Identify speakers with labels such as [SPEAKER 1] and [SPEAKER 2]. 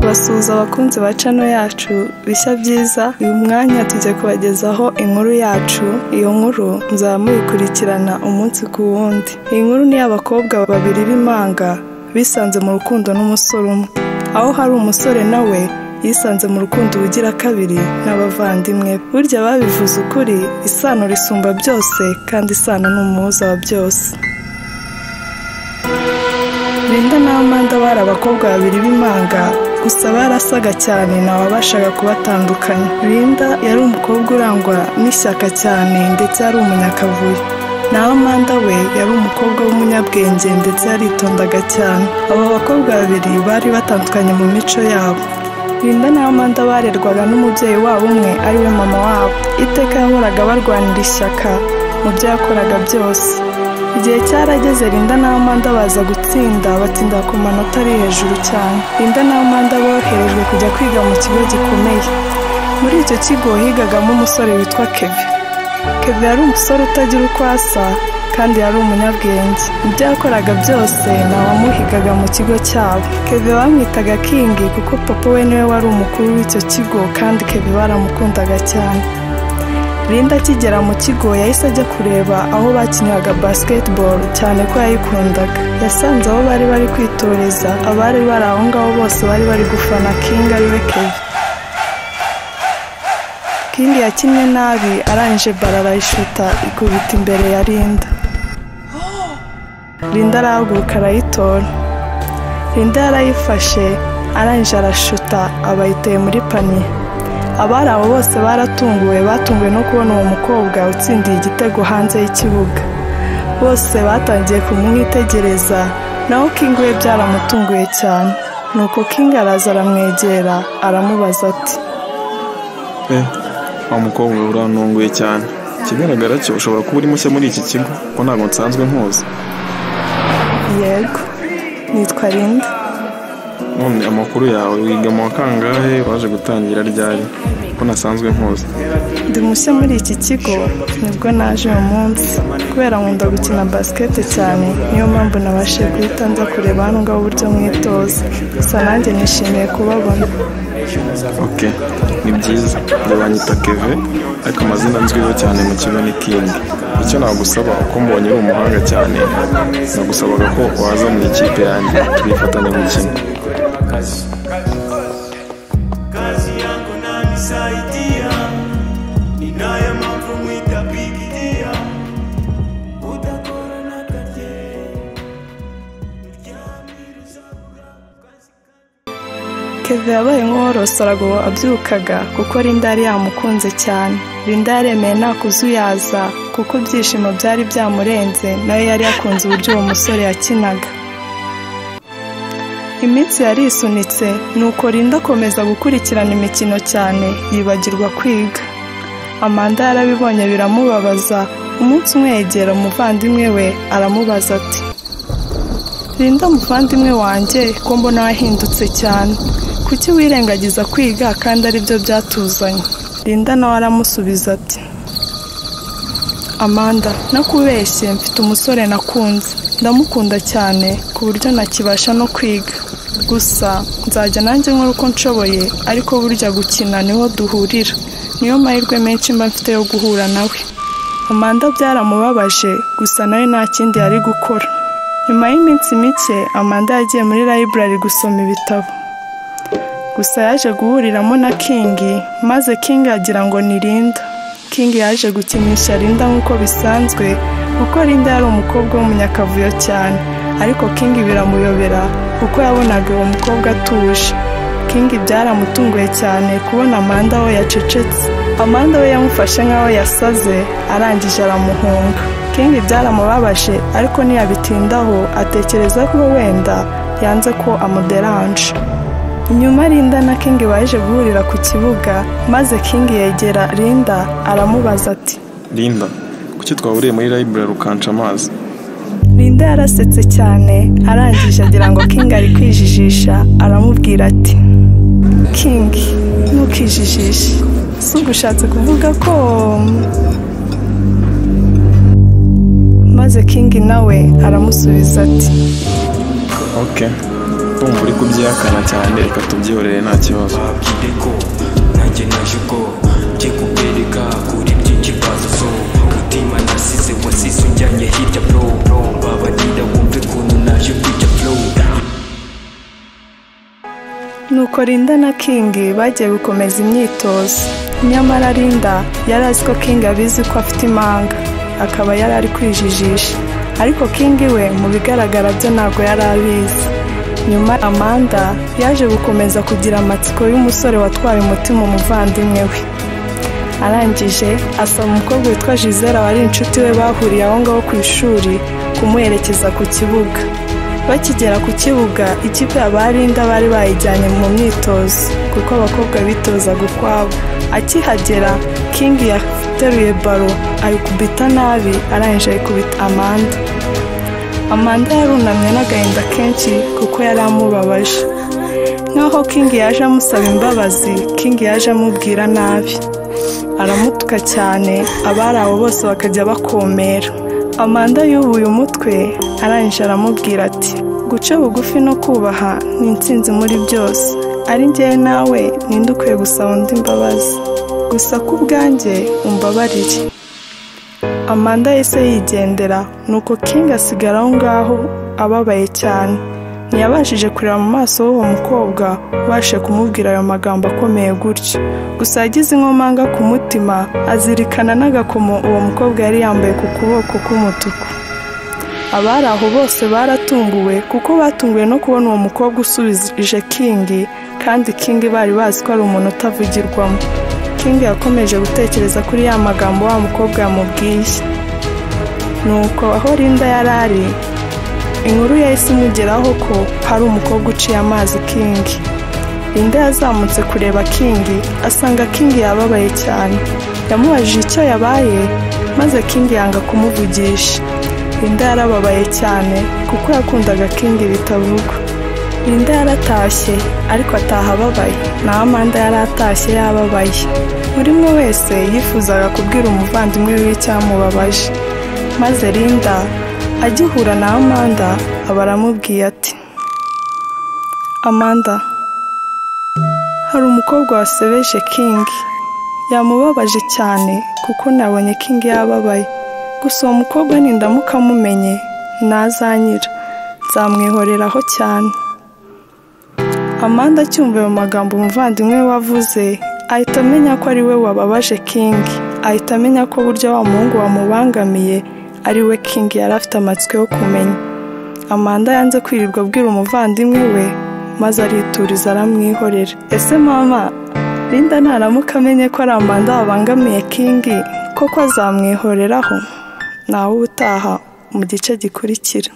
[SPEAKER 1] basuhuza abakunzi ba cano yacu bishya byiza uyu mwanya tujya kubagezaho inkuru yacu iyo nkuru muzaba muyikurikirana umunsi ku wundi iyi nkuru ni iy'abakobwa babiri b'imanga bisanze mu rukundo n'umusore umwe aho hari umusore nawe yisanze mu rukundo ubugira kabiri n'abavandimwe be burya babivuze ukuri isano risumba byose kandi isano ni umuhuza wa byose Linda na Amanda bari abakobwa babiri b'imanga gusa barasaga cyane ntawabashaga kubatandukanya Linda yari umukobwa urangwa n'ishyaka cyane ndetse yari umunyakavuyo naho Amanda we yari umukobwa w'umunyabwenge ndetse yaritondaga cyane abo bakobwa babiri bari batandukanye mu mico yabo Linda na Amanda barerwaga n'umubyeyi wabo umwe ariwe mama wabo iteka yahoraga barwanira ishyaka mu byo yakoraga byose igihe cyarageze Linda na Amanda baza gutsinda batsinda ku manota ari hejuru cyane Linda na Amanda boherejwe kujya kwiga mu kigo gikomeye muri icyo kigo higagamo umusore witwa Keve Keve yari umusore utagira uko asa kandi yari umunyabwenge ibyo yakoraga byose ntawamuhigaga mu kigo cyabo Keve bamwitaga Kingi kuko papa we niwe wari umukuru w'icyo kigo kandi Keve baramukundaga cyane Linda akigera mu kigo yahise ajya kureba aho bakiniraga basketball cyane ko yayikundaga yasanze abo bari bari kwitoreza abari bari aho ngaho bose bari bari gufana King ariwe Kevin King yakinnye nabi arangije bara arayishuta ikubita imbere ya Linda Linda arahaguruka arayitora Linda yarayifashe arangije arashuta abayiteye muri paniye abari abo bose baratunguwe batunguwe no kubona uwo mukobwa utsindiye igitego hanze y'ikibuga bose batangiye kumwitegereza naho King we byaramutunguye cyane nuko King araza aramwegera aramubaza ati
[SPEAKER 2] Eh, wa mukobwa urantunguye cyane ikigaragara cyo ushobora kuba uri mushya muri iki kigo kuko ntabwo nsanzwe nkuzi
[SPEAKER 1] yego nitwa Linda
[SPEAKER 2] none amakuru yawe wiga mu wa kangahe waje gutangira ryari kuko nasanzwe nkuzi
[SPEAKER 1] ndi mushya muri iki kigo nibwo naje uyu munsi kubera nkunda gukina basikete cyane niyo mpamvu nabashije guhita nza kureba hano ngaho uburyo mwitoza gusa nanjye nishimiye kubabona
[SPEAKER 2] ok ni byiza njye banyita keve ariko amazina nzwiho cyane mu kigo ni kingi icyo nagusaba uko mbonye uri umuhanga cyane nagusabaga ko waza mu ikipe yanjye tukifatanya gukina
[SPEAKER 3] kazi yangu nanisaidia ninayo mambo mwita bigidia utakora na kaje uryamiruzaura kazi
[SPEAKER 1] Keve yabaye nk'uworosora ngo abyukaga kuko Linda yari yamukunze cyane Linda yaremeye nta kuzuyaza kuko ibyishimo byari byamurenze nawe yari yakunze uburyo uwo musore yakinaga iminsi yari isunitse nuko Linda akomeza gukurikirana imikino cyane yibagirwa kwiga Amanda yarabibonye biramubabaza umunsi umwe yegera umuvandimwe we aramubaza ati Linda muvandimwe wanjye ko mbona wahindutse cyane kuki wirengagiza kwiga kandi aribyo byatuzanye Linda nawe aramusubiza ati Amanda nakubeshye mfite umusore nakunze ndamukunda cyane ku buryo ntakibasha no kwiga gusa nzajya nanjye nkora uko nshoboye ariko burya gukina niho duhurira niyo mahirwe menshi mba mfite yo guhura nawe Amanda byaramubabaje gusa nawe nta kindi yari gukora nyuma y'iminsi mike Amanda yagiye muri library gusoma ibitabo gusa yaje guhuriramo na kingi maze kingi agira ngo ni Linda kingi yaje gukinisha Linda nk'uko bisanzwe kuko Linda yari umukobwa w'umunyakavuyo cyane ariko kingi biramuyobera kuko yabonaga uwo mukobwa atuje kingi byaramutunguye cyane kubona amanda we yacecetse amanda we yamufashe nk'aho yasaze arangije aramuhunga kingi byaramubabaje ariko ntiyabitindaho atekereza ko wenda yanze ko amuderanje nyuma Linda na King baje guhurira ku kibuga maze King yegera Linda aramubaza ati
[SPEAKER 2] linda kuki twahuriye muri library ukanca amazi
[SPEAKER 1] Linda yarasetse cyane arangije agira ngo King ari kwijijisha aramubwira ati King ntukijijishe si ubwo ushatse kuvuga ko maze King nawe aramusubiza ati
[SPEAKER 2] ok kumva uri kubyihakana cyane reka tubyihorere nta kibazo
[SPEAKER 4] babwire ko nanjye naje ubwo njye kubereka kuri byinshi bazo so mutima nasize wasize unjyanye hirya bro bro babarira wumve ukuntu naje kujya flow
[SPEAKER 1] nuko Linda na King bagiye gukomeza imyitozo nyamara Linda yari azi ko King abizi ko afite impanga akaba yari ari kwijijisha ariko King we mu bigaragara byo ntabwo yari abizi nyuma Amanda yaje gukomeza kugira amatsiko y'umusore watwaye umutima umuvandimwe we arangije asaba umukobwa witwa Gisela wari inshuti we bahuriye aho ngaho ku ishuri kumuherekeza ku kibuga bakigera ku kibuga ikipe ya ba Linda bari bayijyanye mu myitozo kuko abakobwa bitozaga ukwabo akihagera King yateruye baro ayikubita nabi arangije ayikubita Amanda Amanda yarunamye n'agahinda kenshi kuko yari amubabaje nk'aho King yaje amusaba imbabazi King yaje amubwira nabi aramutuka cyane abari aho bose bakajya bakomera amanda yubuye umutwe arangije aramubwira ati guca bugufi no kubaha ni intsinzi muri byose ari njyewe nawe ninde ukwiye gusaba undi imbabazi gusa ku bwanjye umbabarire amanda yahise yigendera nuko king asigara aho ngaho ababaye cyane ntiyabashije kureba mu maso h'uwo mukobwa ubashe kumubwira ayo magambo akomeye gutyo gusa yagize inkomanga ku mutima azirikana n'agakomo uwo mukobwa yari yambaye ku kuboko k'umutuku abari aho bose baratunguwe kuko batunguwe no kubona uwo mukobwa usubije kingi kandi kingi bari bazi ko ari umuntu utavugirwamo kingi yakomeje gutekereza kuri ya magambo wa mukobwa yamubwiye nuko aho Linda yari ari inkuru yahise imugeraho ko hari umukobwa uciye amazi kingi Linda yazamutse kureba kingi asanga kingi yababaye cyane yamubajije icyo yabaye maze kingi yanga kumuvugisha Linda yarababaye cyane kuko yakundaga kingi bitavugwa Linda yaratashye ariko ataha ababaye naho Amanda yaratashye yababaye buri umwe wese yifuzaga kubwira umuvandimwe wiwe icyamubabaje maze Linda agihura na Amanda aba aramubwiye ati Amanda hari umukobwa wasebeje King yamubabaje cyane kuko nabonye King yababaye gusa uwo mukobwa nindamuka amumenye ntazanyira nzamwihoreraho cyane Amanda acyumva ayo magambo umuvandimwe we wavuze ahita amenya ko ari we wababaje King ahita amenya ko burya wa muhungu wamubangamiye ari we King yari afite amatsiko yo kumenya Amanda yanze kwirirwa abwira umuvandimwe we maze arituriza aramwihorera ese mama Linda ntaramuka amenye ko ari Amanda wabangamiye King koko azamwihoreraho nawe ubutaha mu gice gikurikira